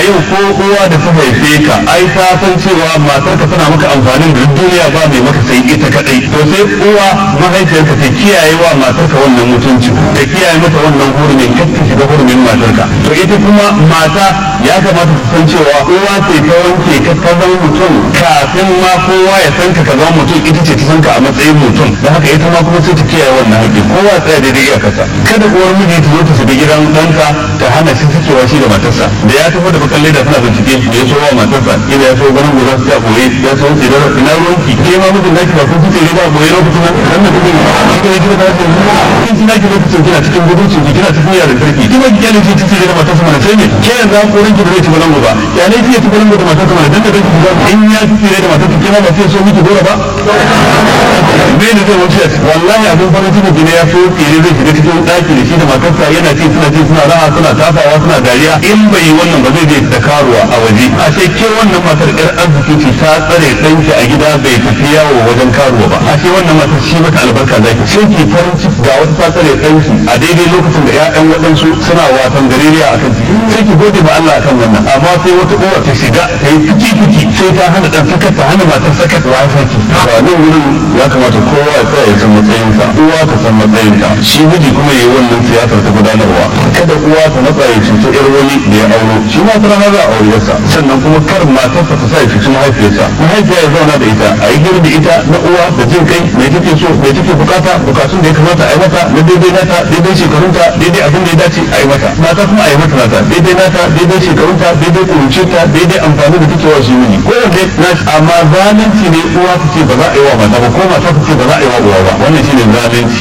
yau ko uwa da ta haife ka ai ta san cewa matar ka tana maka amfanin da duniya ba mai maka sai ita kadai to sai uwa mahaifiyarka ta kiyaye wa matar ka wannan mutunci ta kiyaye mata wannan hurumin kar ta shiga hurumin matar ka to ita kuma mata ya kamata ta san cewa uwa ce ta wanke ka ka zama mutum kafin ma kowa ya san ka ka zama mutum ita ce ta san ka a matsayin mutum da haka ita ma kuma sai ta kiyaye wannan haƙƙi kowa tsaya daidai iya kasa kada uwar miji ta zo ta shiga gidan ɗanka ta hana shi sakewa shi da matarsa da ya tafi da bakan leda tana bincike da ya so wa matarsa ina ya so ganin guda ta boye ya so tsira ina ruwanki ke ma mijin naki ba kun fice ne ba boye lokacin nan nan da kuke shi ne kina da shi kin ji naki lokacin kina cikin guduncin ki kina cikin yaran karfi kina ki kyale shi tace da matarsa mana sai ne ke yanzu an korin ki da zai ci balango ba ya ne ki ya ci balango da matarsa mana dan da kake ga in ya fice da matarsa ke ma ba sai so miki gora ba me ne zai wuce wallahi abin farin ciki ne ya so tsire zai shiga cikin daki da shi da matarsa yana ci suna ci suna raha suna tafawa suna dariya in bai yi wannan ba zai je da karuwa a waje a ce ke wannan matar yar arziki ce ta tsare ɗanki a gida bai tafi yawo wajen karuwa ba a ce wannan matar shi mata albarka zaki sai ki farin ciki ga wata ta tsare ɗanki a daidai lokacin da ƴaƴan waɗansu suna wasan gareriya a kan ciki sai ki gode ma Allah akan wannan amma sai wata uwa ta shiga ta yi fiki fiki sai ta hana ɗan sakat ta hana matar sakat wa saki ba nan wurin ya kamata kowa ya tsaya ya san matsayinsa uwa ta san matsayinta shi miji kuma ya yi wannan siyasar ta gudanarwa kada uwa ta matsa ya cuta yar wani da ya auro shi ma tana za a aure sa sannan kuma kar matarsa ta sa ya cuci mahaifiyarsa mahaifiya ya zauna da ita a yi gina da ita na uwa da jin kai mai take so mai take bukata bukatun da ya kamata a yi mata na daidai nata daidai shekarunta daidai abin da ya dace a yi mata mata kuma a yi mata nata daidai nata daidai shekarunta daidai kurucinta daidai amfani da take wa shi miji ko wanda na amma zalunci ne uwa ta ce ba za a yi wa mata ba ko mata ta ce ba za a yi wa uwa ba wannan shine zalunci